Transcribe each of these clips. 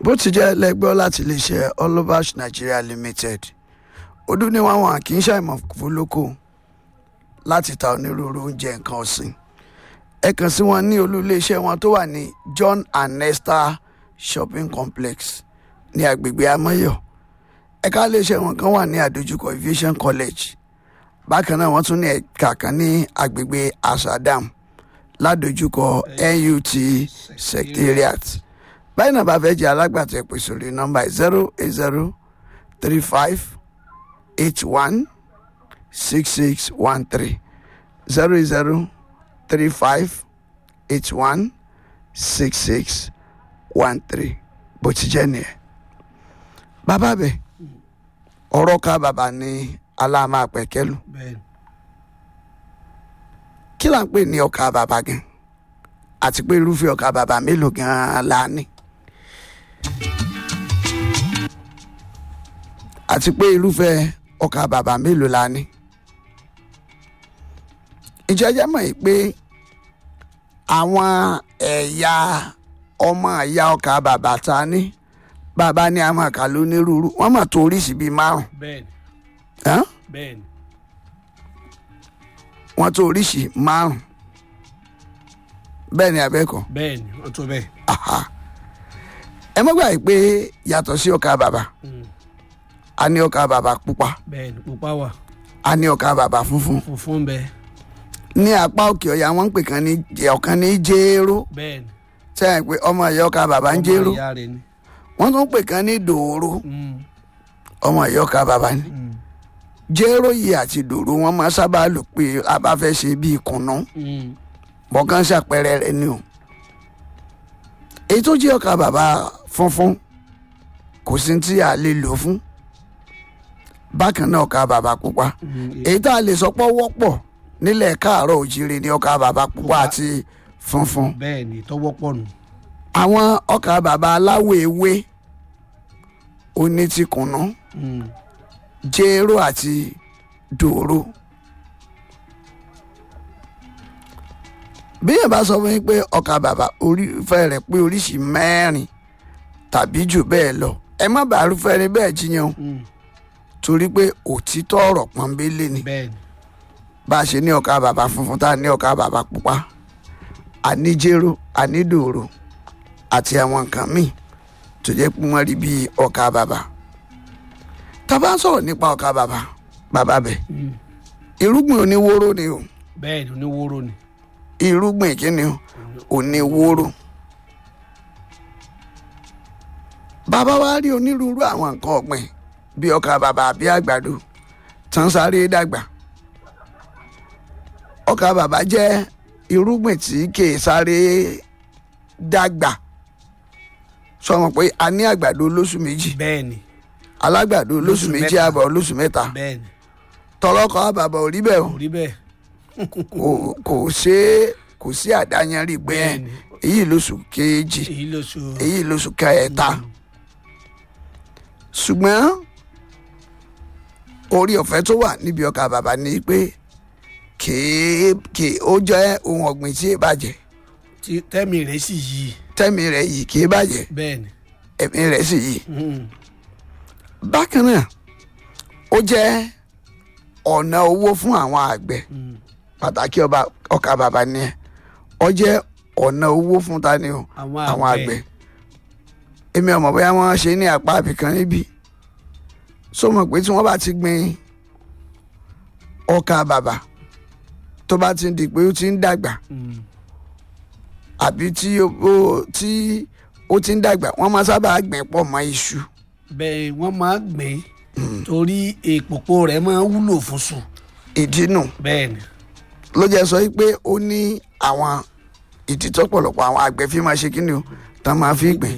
bó ti jẹ́ lẹ́gbọ́ láti iléeṣẹ́ Olabash Nigeria Limited ọdún ní wọn wọn kì í ṣàìmọ̀ fólókò láti ta onírúurú oúnjẹ nǹkan ọ̀sìn ẹ kàn sí wọn ní olú iléeṣẹ́ wọn tó wà ní John and Esther Shopping Complex ní agbègbè Amáyọ̀ ẹ̀ka iléeṣẹ́ wọn kan wà ní àdójúkọ Aviation College bákan náà wọ́n tún ní ẹ̀ka kan ní agbègbè Asadam ládojúkọ NUT Secretariat báyìí náà bá fẹ́ jẹ́ alágbàtà ẹ pè sórí nọ́mbà zero eight zero three five eight one six six one three zero eight zero three five eight one six six one three bó ti jẹ́ nìyẹn. bàbá bẹ̀ ọ̀rọ̀ ká bàbá ní aláàmà pẹ̀kẹ́lù bẹ́ẹ̀ kí là ń pè ní ọkà bàbá gan àti pé irúfẹ́ ọkà bàbá mélòó gan la ní. àti pé irúfẹ́ ọkà bàbá mélòó la ní. ìjọba mọ̀ yìí pé àwọn ẹ̀yà ọmọ ẹ̀yà ọkà bàbá ta ní bàbá ní àwọn àkà lónírúurú wọ́n mà tó oríṣìí bíi márùn bẹ́ẹ̀ ún bẹ́ẹ̀ ni wọ́n tó oríṣìí márùn bẹ́ẹ̀ ni abẹ́kọ̀ bẹ́ẹ̀ ni wọ́n tó bẹ́ẹ̀. aha ẹ mọ́ gbà yìí pé yàtọ̀ sí ọkà bàbá Mm. a ní ọkà bàbá pupa bẹ́ẹ̀ ni pupa wà a ní ọkà bàbá funfun funfun bẹ́ẹ̀ ní apá òkè ọ̀yà wọ́n ń pè kan ní jẹ- ọ̀kan ní jéró bẹ́ẹ̀ ni sẹ́yìn pé ọmọ ìyá ọkà bàbá ń jéró ọmọ ìyá rẹ̀ ni. wọ́n tún pè kan ní dòòró Mm. ọmọ ìyá ọkà bàbá ni Mm. jéró yìí àti dòòró wọ́n máa sábà lò pé a bá fẹ́ ṣe bíi kùnú Mm. bọ́kàn ṣàpẹẹrẹ rẹ ni o èyí tó jẹ́ ọkà bàbá funfun kò sí tí a lè lò fún bákan náà ọkà bàbá pupa Mm. èyí tá a lè sọ pé ó wọ́pọ̀ nílẹ̀ káàárọ̀ òjìrì ní ọkà bàbá pupa àti funfun bẹ́ẹ̀ ni tọwọ́ pọ̀ nù. àwọn ọkà bàbá aláwọ̀ ewé oní ti kùnú Mm. jéró àti dòró bí yẹn bá sọ fún yín pé ọkà bàbá orí fẹ́ rẹ̀ pé oríṣìí mẹ́rin tàbí jù bẹ́ẹ̀ lọ ẹ má bàa rúfẹ́ ni bẹ́ẹ̀ jiyàn o Mm. torí pé òtítọ́ ọ̀rọ̀ pọ́nbélé ni bẹ́ẹ̀ ni bá a ṣe ní ọkà bàbá funfun tá a ní ọkà bàbá pupa àní jéró àní dòrò àti àwọn nǹkan míì tó jẹ́ pé wọ́n rí bíi ọkà bàbá tá a bá ń sọ̀rọ̀ nípa ọkà bàbá bàbá bẹ̀ Mm. irúgbìn oníwóró ni o bẹ́ẹ̀ ni oníwóró ni. irúgbìn kíni o oníwóró bàbá wa rí onírúurú àwọn nǹkan ọ̀gbìn bíi ọkà bàbá àbí àgbàdo tán sáré dàgbà ọkà bàbá jẹ́ irúgbìn tí kìí sáré dàgbà sọmọ pé a ní àgbàdo olóṣù méjì bẹ́ẹ̀ ni alágbàdo olóṣù Olóṣù méjì mẹ́ta. àbọ̀ olóṣù mẹ́ta bẹ́ẹ̀ ni tọlọkọ àbàbà ò rí bẹ́ẹ̀ o kò rí bẹ́ẹ̀. kò kò ṣe é kò sí àdáyanrí pé ẹ Bẹ́ẹ̀ni. èyí lóṣù kejì èyí ló so. èyí lóṣù kẹta ṣùgbọ́n orí ọ̀fẹ́ tó wà níbi ọkà bàbá ni pé kèé kèé ó jẹ́ ohun ọ̀gbìn tí ì bàjẹ́ tí tẹ́mi rẹ̀ sì yí. tẹ́mi rẹ̀ yìí kèé bàjẹ́ bẹ́ẹ̀ ni. ẹ̀mí rẹ̀ sì yìí Mm. bákan náà ó jẹ́ ọ̀nà owó fún àwọn àgbẹ̀ Mm. pàtàkì ọba ọkà bàbá ni ẹ ọ jẹ́ ọ̀nà owó fún tani o àwọn àwọn àgbẹ̀ àgbẹ̀. èmi ọmọ bóyá wọ́n ṣe ní apá àbìkan níbí sọ mọ̀ pé tí wọ́n bá ti gbin ọkà bàbà tó bá ti di pé ó ti ń dàgbà Mm. àbí tí ó ó- tí ó ti ń dàgbà wọ́n máa sábà gbìn pọ̀ mọ́ iṣu bẹ́ẹ̀ wọ́n máa gbìn torí èpòpò rẹ̀ máa wúlò fún sùn. ìdí nù bẹ́ẹ̀ ni. ló jẹ́ sọ pé ó ní àwọn ìdí tó pọ̀lọpọ̀ àwọn àgbẹ̀ fi máa ṣe kí ni o tán máa fi gbìn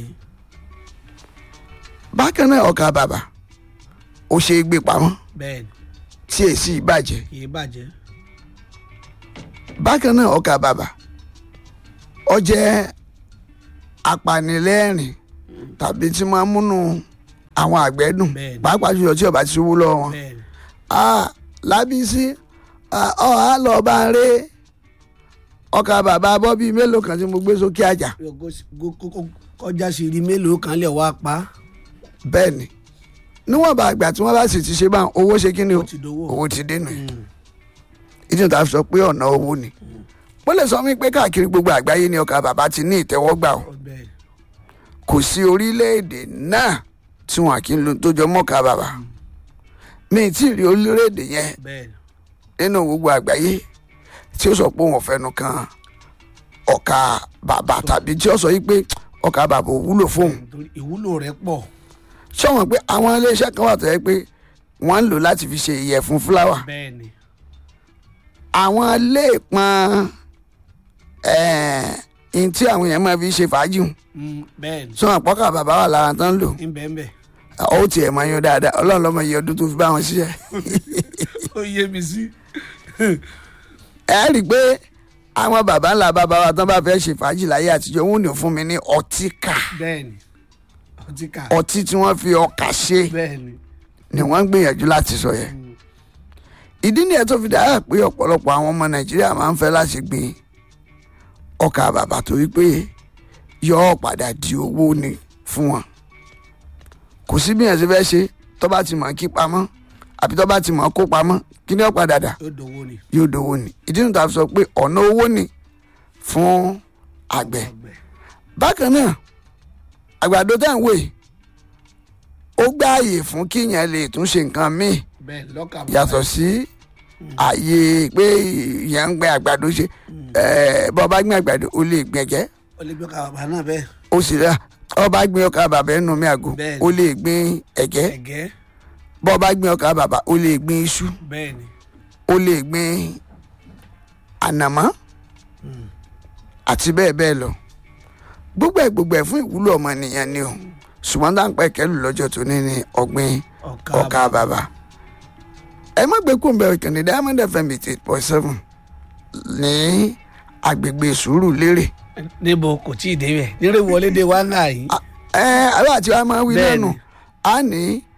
bákan náà ọkà bàbà ó ṣe é gbé pamọ́ bẹ́ẹ̀ ni tí èsì ìbàjẹ́ kì í bàjẹ́. bákan náà ọkà bàbà ó jẹ́ apanilẹ́rìn tàbí tí máa ń múnú àwọn àgbẹ̀ dùn Bẹ́ẹ̀ni. pàápàá jùlọ tí ó bá ti ṣubú lọ́wọ́ wọn. bẹ́ẹ̀ ni. Ah, lábísí ah, ọ á lọ bá ń ré ọkà bàbá bọ́bí mélòó kan tí mo gbé sókè àjà Go- go- go- go- kọjá sí rí mélòó kan lè wá pa bẹ́ẹ̀ ni níwọ̀n bá àgbà tí wọ́n bá sì ti ṣe báwọn owó ṣe kí ni o ó ti dowó. owó ti dénú ẹ̀ ìdí tá a fi sọ pé ọ̀nà owó ni wọ́n lè sọ mí pé káàkiri gbogbo àgbáyé ni ọkà bàbá ti ní ìtẹ́wọ́gbà o bẹ́ẹ̀ kò sí orílẹ̀-èdè náà tí wọn kì í lo tó jọ mọ́ka bàbá mi ì tí ì rí orílẹ̀-èdè yẹn bẹ́ẹ̀ nínú gbogbo àgbáyé tí ó sọ pé òun fẹnu kan ọkà bàbá tàbí tí ó sọ yìí pé ọkà bàbá ò wúlò fóun nítorí ìwúlò rẹ̀ pọ̀ sọ̀wọ́n pé àwọn iléeṣẹ́ kan wà tó yẹ pé wọ́n ń lò láti fi ṣe ìyẹ̀fun fúláwà bẹ́ẹ̀ ni àwọn léèpọn ẹ̀ẹ́n tí àwọn èèyàn máa fi ṣe fàájì hùn Mm, bẹ́ẹ̀ ni sọ̀wọ́n pọ́kà bàbá wà lára tán ń lò ń bẹ́ẹ̀ bẹ́ẹ̀ ó tiẹ̀ máa yan dáadáa ọlọ́run lọ́mọ iye ọdún tó fi bá wọn ṣiṣẹ́ ó yé mi sí. ẹ rí i pé àwọn baba ńlá bàbá wa tán bá fẹ́ ṣe fàájì láyé àtijọ́ wọn ò ní fún mi ní ọtí kà bẹ́ẹ̀ ni ọtí kà ọtí tí wọ́n fi ọkà ṣe bẹ́ẹ̀ ni ni wọ́n ń gbìyànjú láti sọ yẹn ìdí nìyẹn tó fi dára pé ọ̀pọ̀lọpọ̀ àwọn ọmọ nàìjíríà máa ń fẹ́ láti gbin ọkà bàbà torí pé yóò padà di owó ni fún wọn kò sí bí yẹn ṣe fẹ́ ṣe tó bá ti mọ̀ kí pamọ́ àbí tó bá ti mọ̀ kó pamọ́ kí ni ó padà dà yóò dowó ni. yóò dowó ni ìdí nìyẹn tó fi sọ pé ọ̀nà owó ni fún àgbẹ̀ ọgbẹ́ bákan náà àgbàdo tá à ń wò yìí ó gbáàyè fún kíyàn lè tún ṣe nǹkan míì bẹ́ẹ̀ lọ́kà bàbá yàtọ̀ sí ààyè pé ìyẹn ń gbin àgbàdo ṣe ẹ̀ẹ́ bọ́ bá gbin àgbàdo ó lè gbin ẹ̀gẹ́ ó lè gbé ọkà bàbá náà bẹ́ẹ̀ ó sì rà ọ bá gbin ọkà bàbá ẹnu mi àgò Bẹ́ẹ̀ni. ó lè gbin ẹ̀gẹ́ ẹ̀gẹ́ bọ́ bá gbin ọkà bàbá ó lè gbin iṣu bẹ́ẹ̀ ni ó lè gbin ànàmọ́ àti bẹ́ẹ̀ bẹ́ẹ̀ lọ gbogbo ẹ̀ gbogbo ẹ̀ fún ìwúlò ọmọnìyàn ni o ṣùgbọ́n dáńpẹ́ kẹlù lọ́jọ́ tó ní ní ọ̀gbìn ọkà ọkà bàbà ẹ má gbé kó bẹ̀rẹ̀ kàn ní diamond fm eight point seven ní agbègbè sùúrù lérè níbo kò tí ì débẹ̀ nírè wọlé dé wá ńlá yìí ẹ àwọn àti wa máa wí Bẹ́ẹ̀ni. lẹ́nu a ní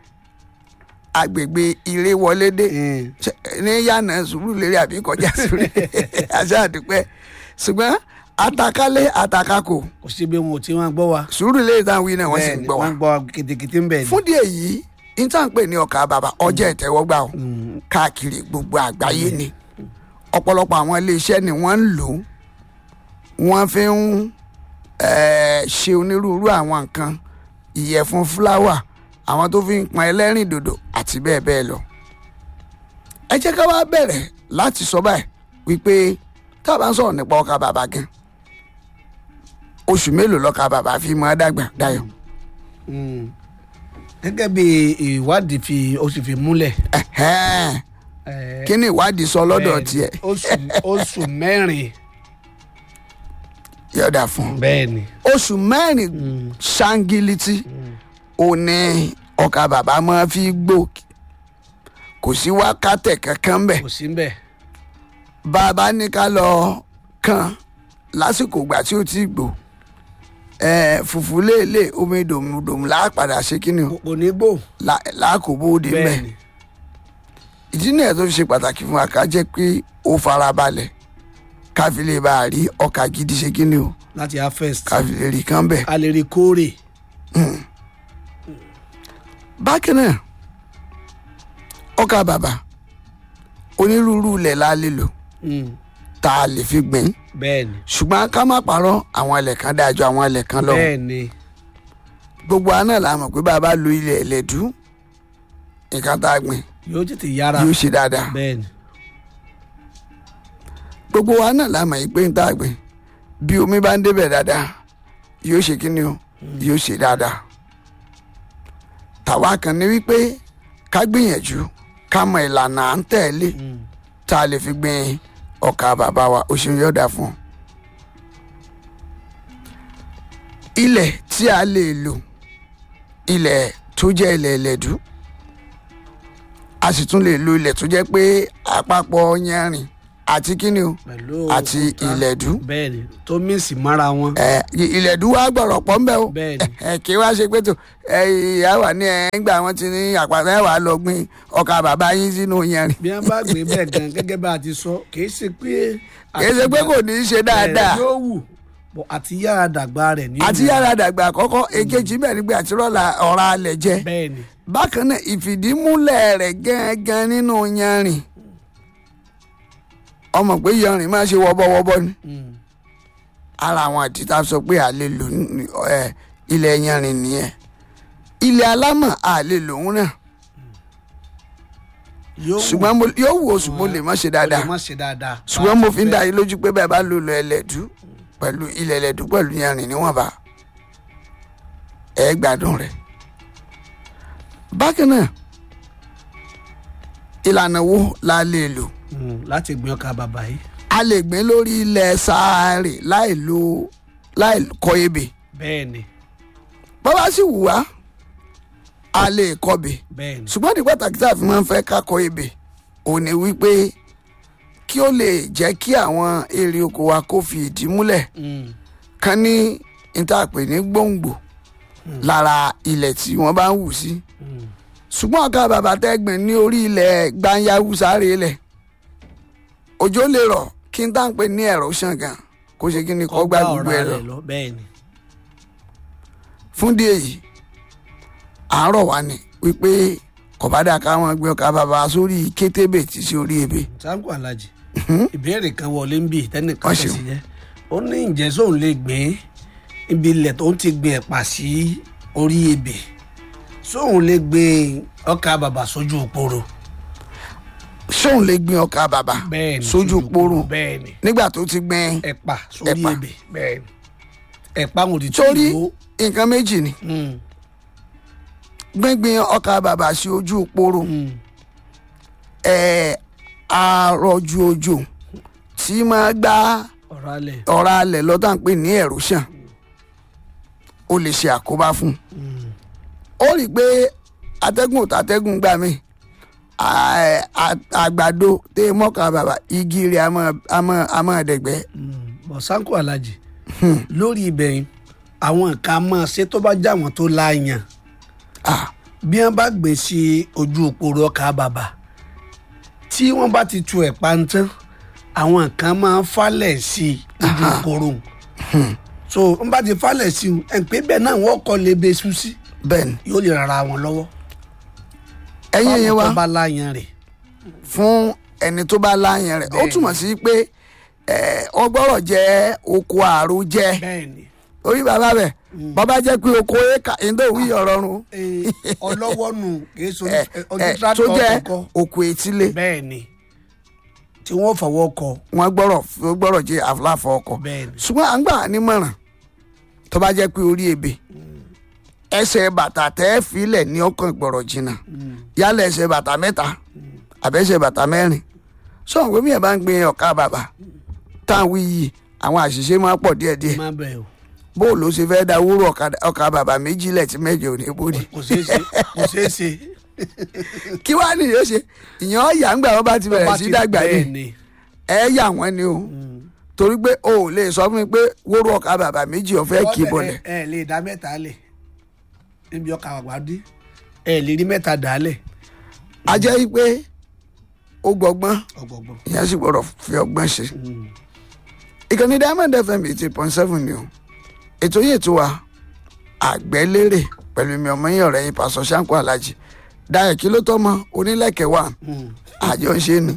agbègbè ire wọlé dé Mm. Ṣé- ní yànnà sùúrù lérè àbí kọjá sùúrù àṣà àdúpẹ́ ṣùgbọ́n àtàkálé àtàkàkò kò sí bí wọn ò tí wọn gbọ́ wa sùúrù lérè táwọn wí náà wọ́n sì ń Bẹ́ẹ̀ ni, gbọ́ wa wọ́n gbọ́ wa kìtìkìtì ń bẹ̀ ni. fún díẹ̀ yìí intanpe ní ọkà bàbà ọjà ìtẹ́wọ́gbà o káàkiri gbogbo àgbáyé ni ọ̀pọ̀lọpọ̀ àwọn iléeṣẹ́ ni wọ́n ń lò ó wọ́n fi ń eh, ṣe onírúurú àwọn nǹkan ìyẹ̀fun fúláwà àwọn tó fi ń pọn ẹlẹ́rìn dòdò àti bẹ́ẹ̀ bẹ́ẹ̀ lọ. ẹ jẹ́ ká wá bẹ̀rẹ̀ láti sọ báyìí wípé tá a bá ń sọ̀rọ̀ nípa ọkà bàbà gan oṣù mélòó lọ́kà bàbà fi máa dàgbà dayọ̀. Mm. gẹ́gẹ́ bí ìwádìí fi ó sì fi múlẹ̀. Ẹ̀hẹ́n. eh, kí ni ìwádìí sọ lọ́dọ̀ bẹ́ẹ̀ ni, tiẹ̀ oṣù oṣù mẹ́rin yọ̀dà fún un. bẹ́ẹ̀ ni oṣù mẹ́rin ṣáńgílítì ò ní ọkà bàbá máa fi gbó kò sí wákàtẹ̀ kankan bẹ̀ kò sí ń bẹ̀ bàbá ní ká lọ kàn lásìkò ìgbà tí ó ti gbò ẹ fùfú léèlé omi dòmùdòmù láàpadà ṣe kí ni o kò kò ní gbò lá- láàkóbóde bẹ́ẹ̀ mẹ́ ni ìdí nìyẹn tó fi ṣe pàtàkì fún wa ká jẹ́ pé ó farabalẹ̀ ká fi lè bá a rí ọkà gidi ṣe kí ni o láti harvest ká fi lè rí kán bẹ̀. a lè rí kórè bákan náà ọkà bàbà onírúurú ilẹ̀ la lè lò Mm. tá a lè fi gbìn bẹ́ẹ̀ ni ṣùgbọ́n ká má parọ́ àwọn ilẹ̀ kan dáa ju àwọn ilẹ̀ kan lọ bẹ́ẹ̀ ni gbogbo wa náà la mọ̀ pé bàbá lo ilẹ̀ ẹlẹ́dú nǹkan tá a gbìn yóò tètè yára yóò ṣe dáadáa bẹ́ẹ̀ ni gbogbo wa náà la mọ̀ yìí pé ń tá a gbìn bí omi bá ń débẹ̀ dáadáa yóò ṣe kí ni o yóò ṣe dáadáa tàwa kan ní wípé ká gbìyànjú ká mọ ìlànà à ń tẹ̀lé Mm. tá a lè fi gbin ọkà bàbá wa ó ṣe yọ̀dà fún un. ilẹ̀ tí a lè lò ilẹ̀ tó jẹ́ ilẹ̀ ẹlẹ́dú a sì tún lè lo ilẹ̀ tó jẹ́ pé àpapọ̀ yanrìn àti kíni o pẹ̀lú àti òkúta. ìlẹ̀dú bẹ́ẹ̀ ni tó mísì mára wọn ẹ ìlẹ̀dú wa gbọ̀rọ̀ pọ̀ ńbẹ́ o bẹ́ẹ̀ ni ẹ kí wá ṣe pé tó ẹ ìyá wà ní ẹ ńgbà wọn ti ní àpàtà ẹ wà lọ gbin ọkà bàbá yín sínú yanrìn bí wọn bá gbé bẹ́ẹ̀ gan gẹ́gẹ́ bá a ti sọ kìí ṣe pé kì í ṣe pé kò ní í ṣe dáadáa yóò wù Bọ̀ àti yára dàgbà rẹ̀ ní. àti yàrá dàgbà àkọ́kọ́ èkejì bẹ́ẹ̀ ni pé àti rọ́ọ̀lá ọ̀rá alẹ̀ jẹ́ bẹ́ẹ̀ ni bákan náà ìfìdímúlẹ̀ rẹ̀ gángan nínú yanrìn ọmọ pé yanrìn máa ṣe wọ́bọ́wọ́bọ́ ni Mm. ara àwọn àtìta sọ pé a lè lò ní ẹ, ilẹ̀ yanrìn nìyẹn ilẹ̀ alámọ̀ a lè lòun náà yóò ṣùgbọ́n mo- yóò wò ó ṣùgbọ́n lè má ṣe dáadáa má ṣe dáadáa. ṣùgbọ́n mo fi ń dá yín lójú pé bẹ́ẹ̀ bá lò lọ ẹlẹ́dú pẹ̀lú ilẹ̀ ẹlẹ́dú pẹ̀lú yanrìn níwọ̀nba ẹ gbádùn rẹ̀. bákan náà ìlànà wo la lè lò Mm, láti gbin ọkà bàbà yìí. a lè gbìn lórí ilẹ̀ sáárè láì lo láì kọ ebè bẹ́ẹ̀ ni bọ́lá sì wù wá a lè kọbè bẹ́ẹ̀ ni. ṣùgbọ́n ní pàtàkì tá a fi máa ń fẹ́ ká kọ ebè òun ni wípé kí ó lè jẹ́ kí àwọn èrè oko wa kó fi ìdí múlẹ̀ Mm. kan ní ìtàpè ní gbòǹgbò lára ilẹ̀ tí wọ́n bá ń wù sí Mm. ṣùgbọ́n ọ̀ka bàbá tẹ́gbìn ní orí ilẹ̀ gbanyawu sáré ilẹ̀ òjò lè rọ̀ kí n táǹpé ní ẹ̀rọ ṣàngàn kó ṣe kí ni kó gbá gbogbo ẹ̀ lọ rẹ̀ lọ bẹ́ẹ̀ ni. fún díẹ̀ yìí àárọ̀ wa ni wípé kọ̀bádà káwọn gbé ọkà bàbá sórí kétébè tí sí orí ebè sango alhaji ìbéèrè kan wọlé ń bì tẹnìkan Wọ́n ṣeun. tẹ̀sí jẹ́ ó ní ǹjẹ́ sóun lè gbìn ibi ilẹ̀ tó ń ti gbin ẹ̀pà sí orí ebè sóun lè gbin ọkà bàbà sójú òpóró ṣóun lè gbin ọkà bàbà bẹ́ẹ̀ ni sójú poro bẹ́ẹ̀ ni nígbà tó ti gbìn ẹ̀pà sórí Ẹ̀pà. ebè bẹ́ẹ̀ ni ẹ̀pà wọn ò ti torí tó nǹkan méjì ni gbíngbin ọkà bàbà sí ojú poro ẹ̀ àrọ̀jù òjò tí máa gbá ọ̀rọ̀ alẹ̀ ọ̀rá alẹ̀ lọ́tà ń pè ní erosion ó lè ṣe àkóbá fún un ó rí i pé atẹ́gùn ò tàtẹ́gùn gbà mí à- à- àgbàdo tẹ mọ́kà bàbà igi rẹ̀ a máa- a máa- a máa dẹ̀gbẹ́ bọ̀ sango alhaji lórí ibẹ̀ yìí àwọn nǹkan máa ṣe tó bá já wọn tó láàyàn Ah, bí wọn bá gbé sí ojú òpóró ọkà bàbà tí wọn bá ti tu ẹ̀pà ń tán àwọn nǹkan máa ń falẹ̀ sí ojú òpóró so wọn bá ti falẹ̀ sí i ẹ̀ ń pé bẹ́ẹ̀ náà wọ́n kọ́ lè bẹ sùn sí bẹ́ẹ̀ ni yóò lè rara wọn lọ́wọ́ ẹ̀yin yẹn fáwọn wá tó bá láàyàn rẹ̀ fún ẹni tó bá láyàn rẹ̀ ó Bẹ́ẹ̀ni. túmọ̀ sí pé ẹ̀, ọgbọ́rọ̀ jẹ́ oko àrò jẹ́ bẹ́ẹ̀ ni orí bàbá bẹ̀ bàbá jẹ́ pé oko éka ìdóòwì ọ̀rọ̀ run Eh, ọlọ́wọ́ nù kìí so ẹ̀, ọdún ẹ̀, tó tractor jẹ́ kọ̀ọ̀kan oko etílé bẹ́ẹ̀ ni tí wọ́n fọwọ́ kọ wọ́n gbọ́rọ̀ ó gbọ́rọ̀ jẹ́ àfúláfọ̀ ọkọ̀ bẹ́ẹ̀ ni ṣùgbọ́n à ń gbà nímọ̀ràn tó bá jẹ́ pé orí ebè ẹsẹ̀ bàtà tẹ́ filẹ̀ ní ọkàn gbọ̀rọ̀ jìnnà yálà ẹsẹ̀ bàtà mẹ́ta àbẹ́sẹ̀ bàtà mẹ́rin sọ̀rọ̀ pé míyàn bá ń gbin ọ̀ka bàbà táwọn yìí àwọn àṣìṣe máa pọ̀ díẹ̀díẹ̀ má bẹ̀ o bó ló ṣe fẹ́ da wúrò ọ̀kadà- ọkà bàbà méjì lẹ̀ tí mẹ́jọ ò ní bóde kò ṣeé ṣe kò ṣeé ṣe kí wàá nìyẹn ṣe ìyẹn ọ̀yà ńgbà wọn bá ti bẹ̀rẹ̀ Bá sí ti dàgbà bẹ́ẹ̀ yìí ni ẹ yà wọ́n ni o torí pé o ò lè sọ fún mi pé wúrò ọkà bàbà méjì ọ̀fẹ́ kì í bọ̀lẹ̀ ẹ ẹ lè dá mẹ́ta lẹ̀ níbi ọkà àgbà dé ẹ lè rí mẹ́ta dà á lẹ̀ a jẹ́ yí pé ó gbọ́gbọ́n ọgbọgbọn. ìyẹn sì gbọ́dọ̀ fi ọgbọ́n ṣe. ìkànnì diamond fm eighty point seven ni o ètò yìí ètò wa àgbẹ̀lérè pẹ̀lú mi ọmọ yín ọ̀rẹ́ yín pàṣọ ṣáńkó alájì dayọ̀ kí ló tọ́ mọ onílẹ̀kẹ̀ wà àjọ ń ṣe ni.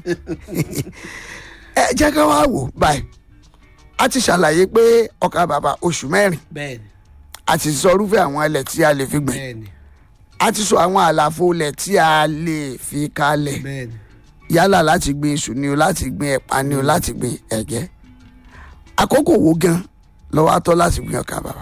ẹ jẹ́ ká wá wò báyìí a ti ṣàlàyé pé ọkà bàbà oṣù mẹ́rin bẹ́ẹ̀ni a ti sọ irúfẹ́ àwọn ilẹ̀ tí a lè fi gbìn bẹ́ẹ̀ni a ti sọ àwọn àlàfo ilẹ̀ tí a lè fi kalẹ̀ bẹ́ẹ̀ni yálà láti gbin iṣu ni o láti gbin ẹ̀pà ni o láti gbin ẹ̀gẹ́ àkókò wo gan lọ́wọ́ atọ́ láti gbin ọkà bàbà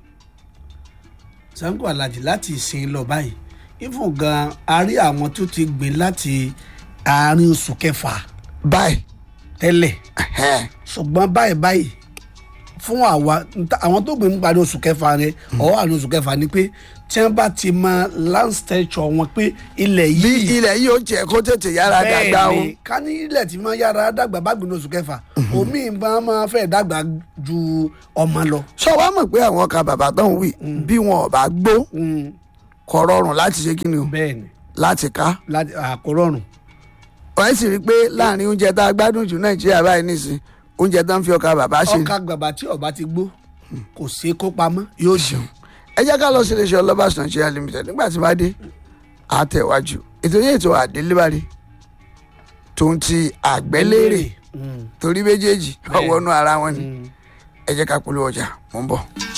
sango alhaji láti ìsìn lọ báyìí ifun gan a rí àwọn tó ti gbìn láti àárín oṣù kẹfà báyìí tẹ́lẹ̀ ẹ̀hẹ́n, ṣùgbọ́n báyìí báyìí fún àwa nta- àwọn tó gbìn nípa ní oṣù kẹfà rẹ ọwọ́ àní oṣù kẹfà ni pé tí wọ́n bá ti mọ land stature wọn pé ilẹ̀ bí yìí ilẹ̀ yìí ó jẹ́ kó tètè yára dàgbà o bẹ́ẹ̀ni ká ní ilẹ̀ tí máa yára dàgbà bá gbìn ní oṣù kẹfà omi máa máa fẹ́ dàgbà ju ọmọ lọ. sọ wá mọ̀ pé àwọn ọkà bàbà tó ń wì bí wọn ò bá gbó Mm, kò rọrùn láti ṣe kí ni o bẹ́ẹ̀ni láti ká láti àkórọ̀rùn wọ́n sì rí i pé láàrin oúnjẹ tá a gbádùn jù nàìjíríà báyìí nìsín oúnjẹ tó ń fi ọkà bàbà ṣe ọkà gbàgbà tí ọba ti gbó kò sí kó pamọ́ yóò jẹun. ẹ jẹ́ ká lọ sí iléeṣẹ́ ọlọ́bàṣ Nigeria limited nígbà tí bá dé àtẹ̀wájú ètò yẹn ètò àdélébárí tó ń ti àgbẹ́lérè Mm. torí méjèèjì Bẹ́ẹ̀. ọwọ́nú ara wọn ni Mm. ẹ jẹ́ ká polówó ọjà mò ń bọ̀.